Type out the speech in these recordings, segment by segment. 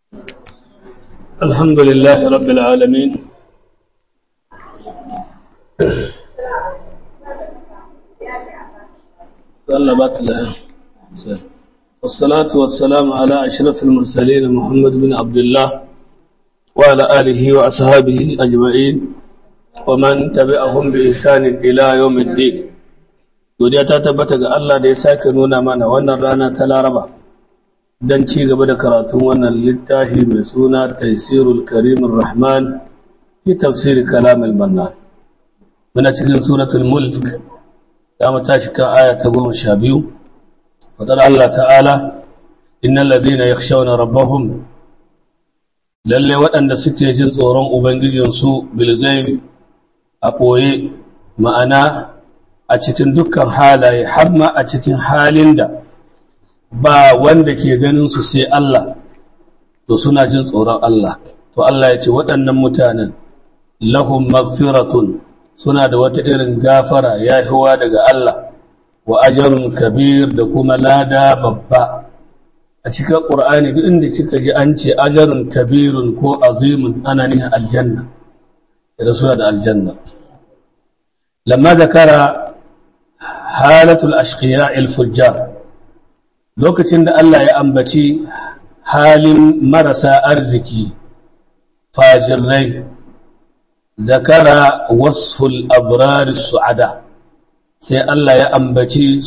الحمد لله رب العالمين طلبت له والصلاة والسلام على أشرف المرسلين محمد بن عبد الله وعلى آله وأصحابه أجمعين ومن تبعهم بإحسان إلى يوم الدين godiya ta tabbata ga Allah da ya sake nuna mana wannan rana ta Laraba don ci gaba da karatun wannan littafi mai suna Taisirul Karimin Rahman fi tafsiri kalam al-Mannan muna cikin suratul Mulk da mu tashi kan aya ta 12 fadar Allah ta'ala innal ladina yakhshawna rabbahum lalle waɗanda suke jin tsoron ubangijinsu bil ghaib a ɓoye ma'ana a cikin dukkan halaye har ma a cikin halin da ba wanda ke ganin su sai Allah to suna jin tsoron Allah to Allah ya ce waɗannan mutanen lahum maghfiratun suna da wata irin gafara ya hiwa daga Allah wa ajrun kabir da kuma lada babba a cikin Qur'ani duk inda kika ji an ce ajrun kabirun ko azimun ana nihin aljanna da suna da aljanna lamma zakara halatul ashqiya fujjar lokacin da Allah ya ambaci halin marasa arziki fajirai zakara wasful abrar su'ada sai Allah ya ambaci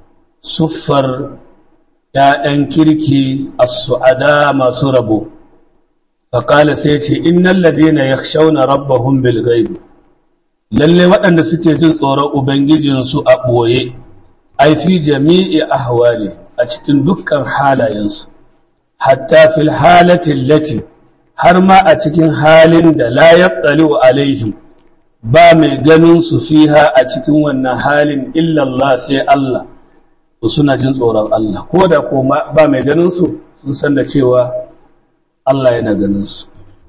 suffar ‘ya'yan kirki a su'ada masu rabo faƙala sai ce innan ladina ya shauna rabbahun bilgaibu lalle waɗanda suke jin tsoron Ubangijinsu a ɓoye, ai fi jami'i ahwali a cikin dukkan halayensu, hatta fil halatin lati har ma a cikin halin da la yaƙali wa alaihim ba mai ganin su fiha a cikin wannan halin illallah sai Allah, to suna jin tsoron Allah, ko da ko ba mai ganin su sun san da cewa Allah yana ganin su.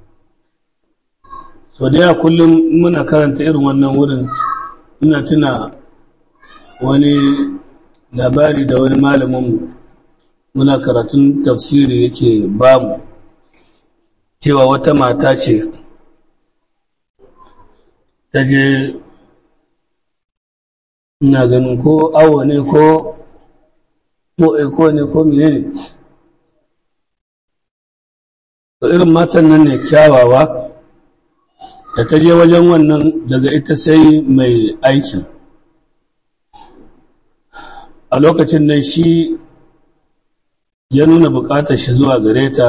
so da yawa kullum muna karanta irin wannan wurin ina tuna wani labari da wani malaminmu muna karatun tafsiri yake bamu cewa wata mata ce ta je ina ganin ko awo ne ko ko ne ko mene ne irin matan nan ne kyawawa da ta je wajen wannan daga ita sai mai aikin a lokacin nan shi ya nuna bukatar shi zuwa gare ta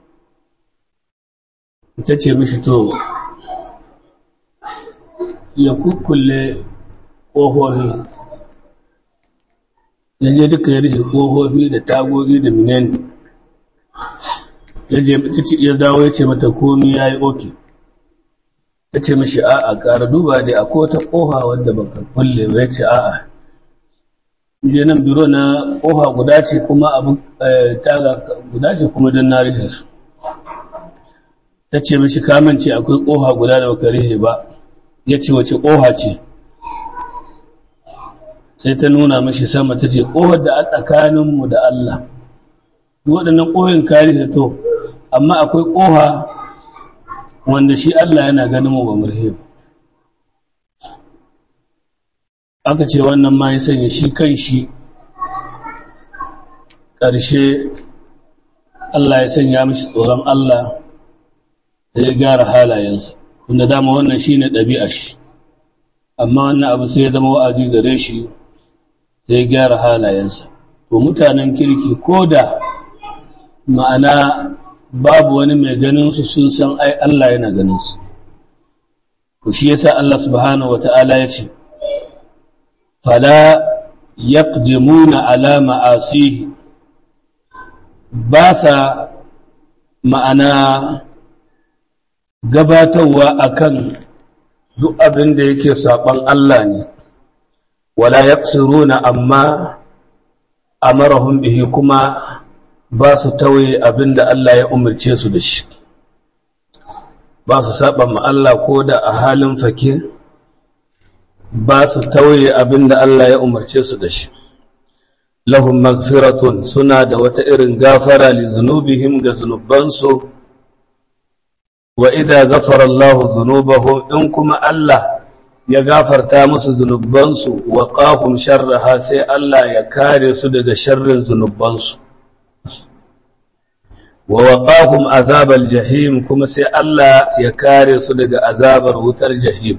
ita ce mishi to ya kukkulle ƙofofi ya je duka ya rufe ƙofofi da tagogi da mineni ya dawo ya ce mata komi ya yi oke ta ce mishi a'a ƙara duba dai akwai wata ƙofa wadda baka kulle ba ce a'a je nan biro na ƙofa guda ce kuma abu taga guda ce kuma don na rufe su ta ce mishi kamance akwai ƙofa guda da baka rufe ba ya ce wace ƙofa ce sai ta nuna mishi sama ta ce ƙofar da a tsakaninmu da Allah waɗannan ƙofin ka rufe to amma akwai ƙofa wanda shi Allah yana ganin mu ba murhe aka ce wannan ma ya sanya shi kan shi ƙarshe Allah ya sanya mishi tsoron Allah sai ya gyara halayensa tunda dama wannan shi ne ɗabi'a shi amma wannan abu sai ya zama wa'azi gare shi sai ya gyara halayensa to mutanen kirki ko da ma'ana babu wani mai ganinsu sun san ai Allah yana ganinsu. Ku shi yasa Allah subhanahu wa ta'ala ya ce, Fala yaqdimuna ala ma'asihi ba sa ma'ana gabatarwa akan duk abin da yake saɓon Allah ne, wala yaqsiruna amma amarahum bihi kuma ba su tauye abin da Allah ya umarce su da shi ba su saba ma Allah ko da a halin fake ba su tauye abin da Allah ya umarce su da shi lahum magfiratun suna da wata irin gafara li zunubihim ga zunubansu wa idza ghafara Allah dhunubahum in kuma Allah ya gafarta musu zunubansu wa qahum sharraha sai Allah ya kare su daga sharrin zunubansu wa waqahum azabal jahim kuma sai Allah ya kare su daga azabar wutar jahim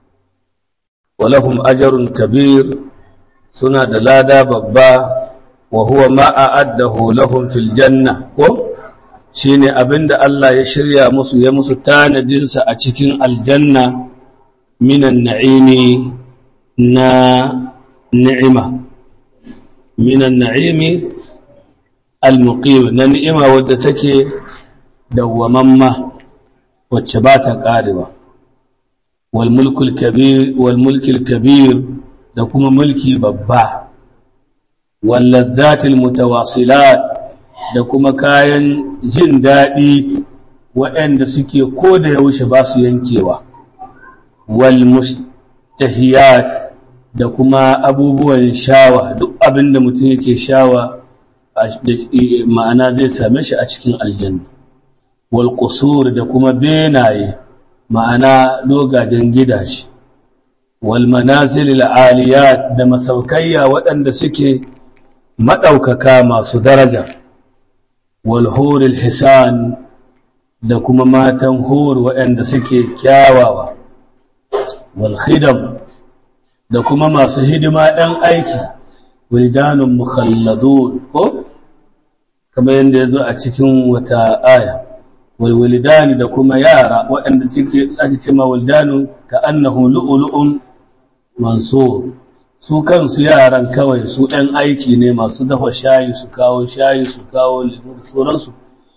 wa lahum ajrun kabir suna da lada babba wa huwa ma a'addahu lahum fil janna ko shine abinda Allah ya shirya musu ya musu tanadin sa a cikin aljanna minan na'imi na ni'ima minan na'imi al-muqim na ni'ima wadda take dawwamamma wacce ba ta karewa wal mulkul kabir wal mulkil kabir da kuma mulki babba wal laddatil mutawasilat da kuma kayan jin daɗi waɗanda suke ko da yaushe ba su yankewa wal mustahiyat da kuma abubuwan shawa duk abin da mutum yake shawa ma'ana zai same shi a cikin aljanna wal qusur da kuma benaye ma'ana dogaden gidaje wal manazil al aliyat da masaukayya waɗanda suke madaukaka masu daraja wal hur al hisan da kuma matan hur waɗanda suke kyawawa wal khidam da kuma masu hidima ɗan aiki wildanun mukhalladun ko kamar yadda ya zo a cikin wata aya walwildani da kuma yara waɗanda suke ake ce ma wildanu ka annahu lu'lu'un mansur su kansu yaran kawai su ɗan aiki ne masu dafa shayi su kawo shayi su kawo lemu da sauransu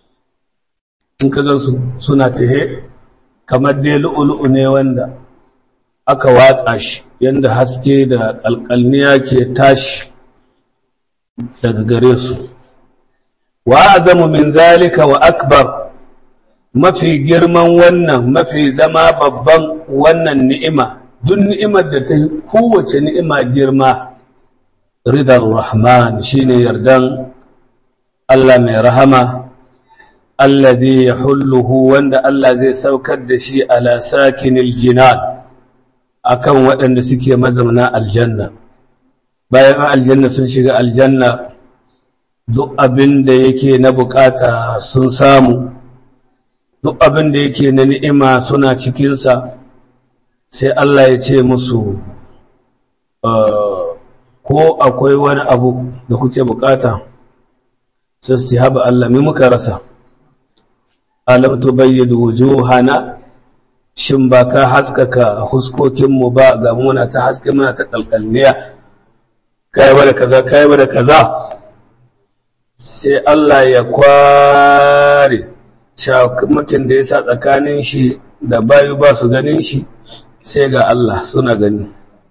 in ka gansu suna tahe kamar dai lu'lu'u ne wanda aka watsa shi yadda haske da alƙalniya ke tashi daga gare su wa azamu min zalika wa akbar mafi girman wannan mafi zama babban wannan ni'ima duk ni'imar da ta kowace ni'ima girma ridar rahman shine yardan Allah mai rahama alladhi yahulluhu wanda Allah zai saukar da shi ala sakinil jinan akan waɗanda suke mazauna aljanna bayan aljanna sun shiga aljanna duk abin da yake na bukata sun samu duk abin da yake na ni'ima suna cikinsa sai Allah ya ce musu ko akwai wani abu da kuke bukata sai su ce haɓa Allah mai muka rasa alam tubayyidu wujuhana shin ba ka haskaka huskokinmu ba ga muna ta haske muna ta kalkalniya kai da kaza kai da kaza sai Allah ya kware mutum da ya sa tsakanin shi da bayu ba su ganin shi sai ga Allah suna gani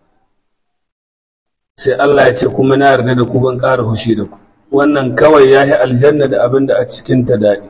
sai Allah ya ce kuma na yarda da ku ban ƙara hushi da ku wannan kawai ya yi aljanna da abin da a cikin ta daɗi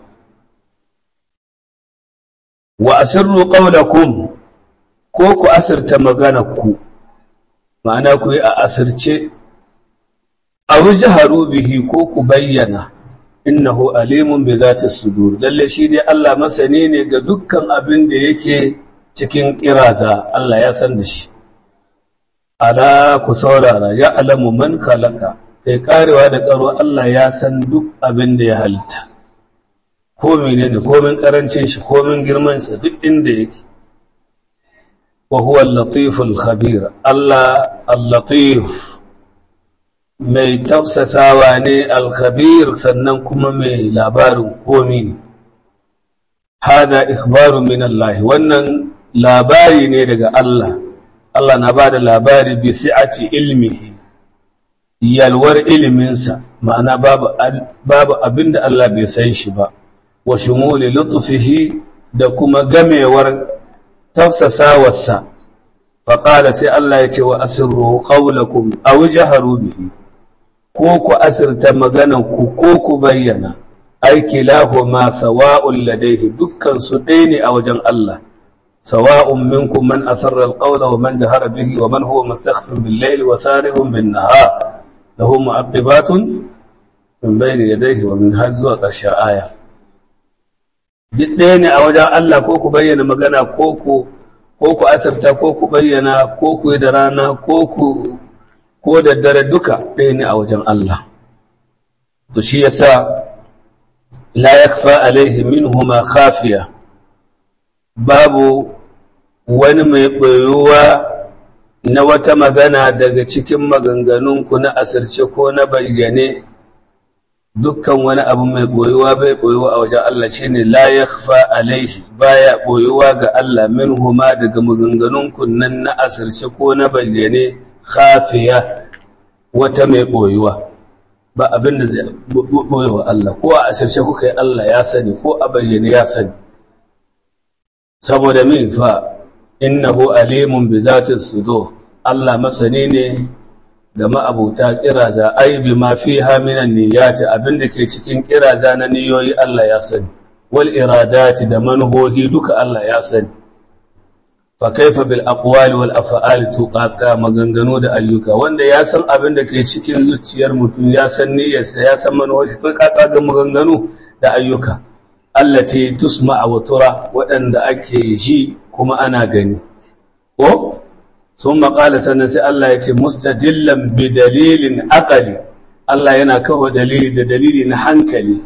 wa asirru qawlakum ko ku asirta magana ku ma'ana ku yi a asirce aw jaharu bihi ko ku bayyana innahu alimun bi zati sudur lalle shi dai Allah masani ne ga dukkan abin da yake cikin kiraza Allah ya san da shi ala ku saurara ya alamu man khalaqa kai karewa da karo Allah ya san duk abin da ya halitta ko menene komin karancin shi komin girman sa duk inda yake wa huwa al-latif al-khabir Allah al-latif mai tafsasawa ne al-khabir sannan kuma mai labarin komi ne hada ikhbaru min Allah wannan labari ne daga Allah Allah na bada labari bi si'ati ilmihi yalwar iliminsa ma'ana babu babu abinda Allah bai san shi ba wa shumuli lutfihi da kuma gamewar tafsasawarsa faqala sai Allah ya ce wa asirru qawlakum aw jaharu bihi ko ku asirta maganan ku ko ku bayyana ai kilahuma sawa'un ladaihi dukkan su ɗaya ne a wajen Allah sawa'un minkum man asarra alqawla wa man jahara bihi wa man huwa mustakhfin bil layli wa sarihun bin nahar lahu mu'aqibatun min bayni yadayhi wa min har zuwa ƙarshen aya duk ɗaya ne a wajen Allah ko ku bayyana magana ko ku ko ku asirta ko ku bayyana ko ku yi da rana ko ku ko da dare duka ɗaya ne a wajen Allah to shi yasa la yakfa alaihi minhuma khafiya babu wani mai ɓoyuwa na wata magana daga cikin maganganunku na asirce ko na bayyane dukkan wani abu mai ɓoyuwa bai ɓoyuwa a wajen Allah shi ne la ya alaihi baya ɓoyuwa ga Allah min huma daga maganganunku nan na asirce ko na bayyane khafiya wata mai ɓoyuwa ba abin da zai ɓoyuwa Allah ko a asirce kuka yi Allah ya sani ko a bayyane ya sani saboda min fa innahu alimun bi zatin sudur Allah masani ne da ma'abuta kiraza ai bi ma fiha minan niyyati abinda ke cikin kiraza na niyoyi Allah ya sani wal iradati da manhohi duka Allah ya sani fa kaifa bil aqwali wal af'ali tuqaqa maganganu da ayyuka wanda ya san abinda ke cikin zuciyar mutum ya san niyyarsa ya san manhohi tuqaqa ga maganganu da ayyuka allati tusma'a wa tura waɗanda ake ji kuma ana gani ko sun maƙala sannan sai Allah ya ce mustadillan bi dalilin aqali Allah yana kawo dalili da dalili na hankali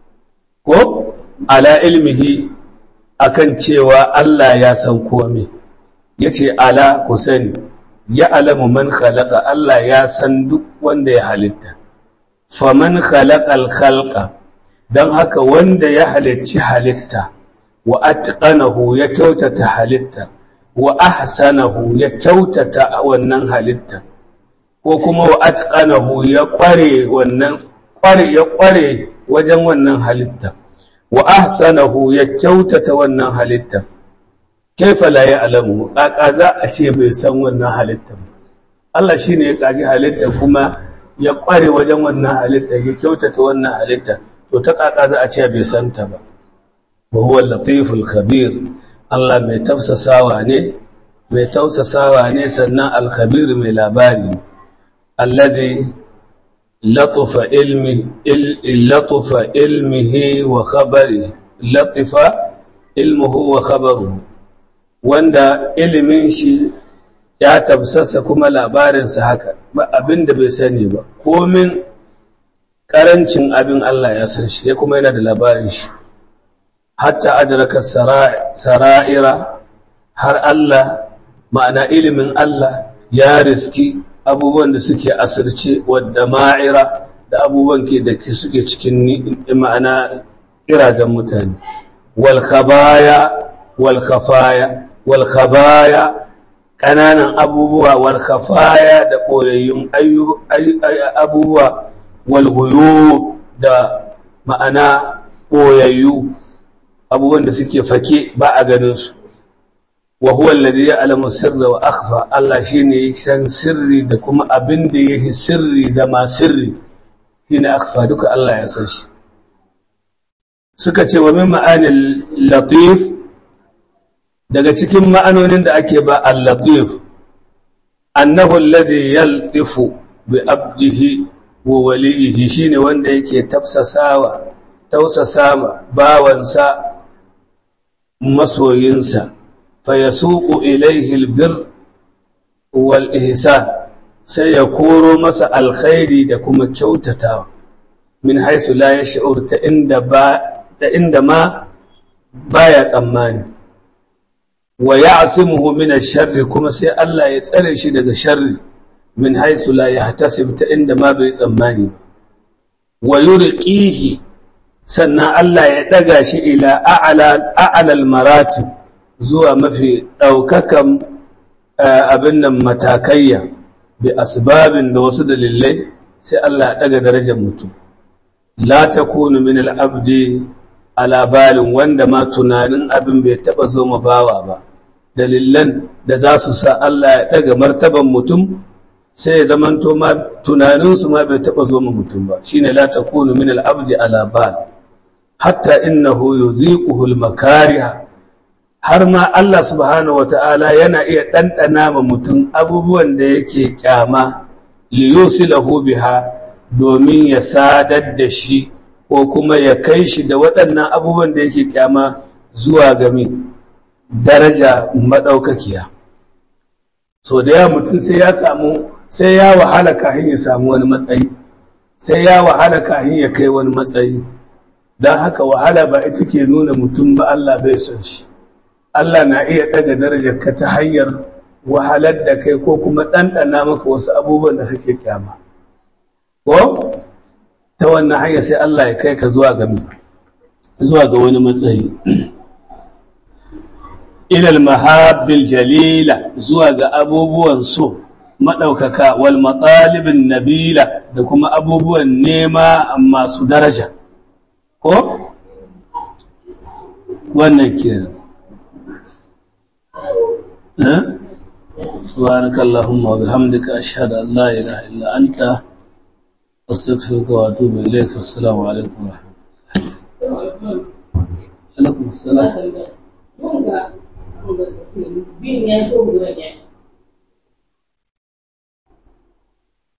ko ala ilmihi akan cewa Allah ya san komai yace ala ku sani ya alamu man khalaqa Allah ya san duk wanda ya halitta faman khalaqal khalqa don haka wanda ya halicci halitta wa atqanahu ya kyautata halitta wa ahsanahu ya kyautata wannan halitta ko kuma wa atqanahu ya kware wannan kware ya kware wajen wannan halitta wa ahsanahu ya kyautata wannan halitta kaifa la ya'lamu kaka za a ce bai san wannan halitta Allah shine ya kage halitta kuma ya kware wajen wannan halitta ya kyautata wannan halitta to ta kaka za a ce bai santa ba wa huwa latiful khabir Allah mai tafsasawa ne mai tausasawa ne sannan al-khabir mai labari alladhi latufa ilmi latufa ilmihi wa khabari latifa ilmuhu wa khabaruhu wanda ilimin shi ya tafsasa kuma labarinsa haka ba abinda bai sani ba komin ƙarancin abin Allah ya san shi ya kuma yana da labarin shi hatta adraka sara'ira har Allah ma'ana ilimin Allah ya riski abubuwan da suke asirce wadda ma'ira da abubuwan ke da suke cikin ma'ana irajen mutane wal khabaya wal khafaya wal khabaya ƙananan abubuwa wal khafaya da koyayyun abubuwa walhuyo da ma'ana ɓoyayyu abubuwan da suke fake ba a ganinsu wa huwa alladhi ya'lamu sirra wa akhfa Allah shine san sirri da kuma abin da yake sirri zama sirri shine akhfa duka Allah ya san shi suka ce wa min ma'anil latif daga cikin ma'anonin da ake ba al-latif annahu alladhi yaltifu bi abdihi wa waliyihi shine wanda yake tafsasawa tausasama bawansa masoyinsa fayasuqu ilayhi albir wal ihsan sai ya koro masa alkhairi da kuma kyautatawa min haisu la yash'ur ta inda ba ta inda ma baya tsammani wa ya'simuhu min ash-sharri kuma sai Allah ya tsare shi daga sharri min haisu la yahtasib ta inda ma bai tsammani wa yurqihi sannan Allah ya daga shi ila a'la a'la al-maratib zuwa mafi daukakan abin nan matakayya bi asbabin da wasu dalilai sai Allah ya daga darajar mutum la takunu min al-abdi ala balin wanda ma tunanin abin bai taba zo ma bawa ba dalilan da za su sa Allah ya daga martaban mutum sai ya zamanto ma tunaninsu ma bai taɓa zo mutum ba shine la takunu min al-abdi ala bal hatta innahu yuziquhu al-makariha har ma Allah subhanahu wata'ala yana iya ɗanɗana ma mutum abubuwan da yake kyama liyusilahu biha domin ya sadar da shi ko kuma ya kai shi da waɗannan abubuwan da yake kyama zuwa ga daraja madaukakiya so da ya mutum sai ya samu sai ya wahala kafin ya samu wani matsayi sai ya wahala kafin ya kai wani matsayi don haka wahala ba ita ke nuna mutum ba Allah bai son shi Allah na iya daga darajar ka ta hanyar wahalar da kai ko kuma ɗanɗana maka wasu abubuwan da kake kyama ko ta wannan hanya sai Allah ya kai ka zuwa ga zuwa ga wani matsayi ilal mahabbil jalila zuwa ga abubuwan so maɗaukaka wal matsalibin nabila da kuma abubuwan nema masu daraja ko wannan kenan سبحانك اللهم وبحمدك أشهد أن لا إله إلا أنت أستغفرك وأتوب إليك السلام عليكم ورحمة الله عليكم السلام bin ya ko guda ne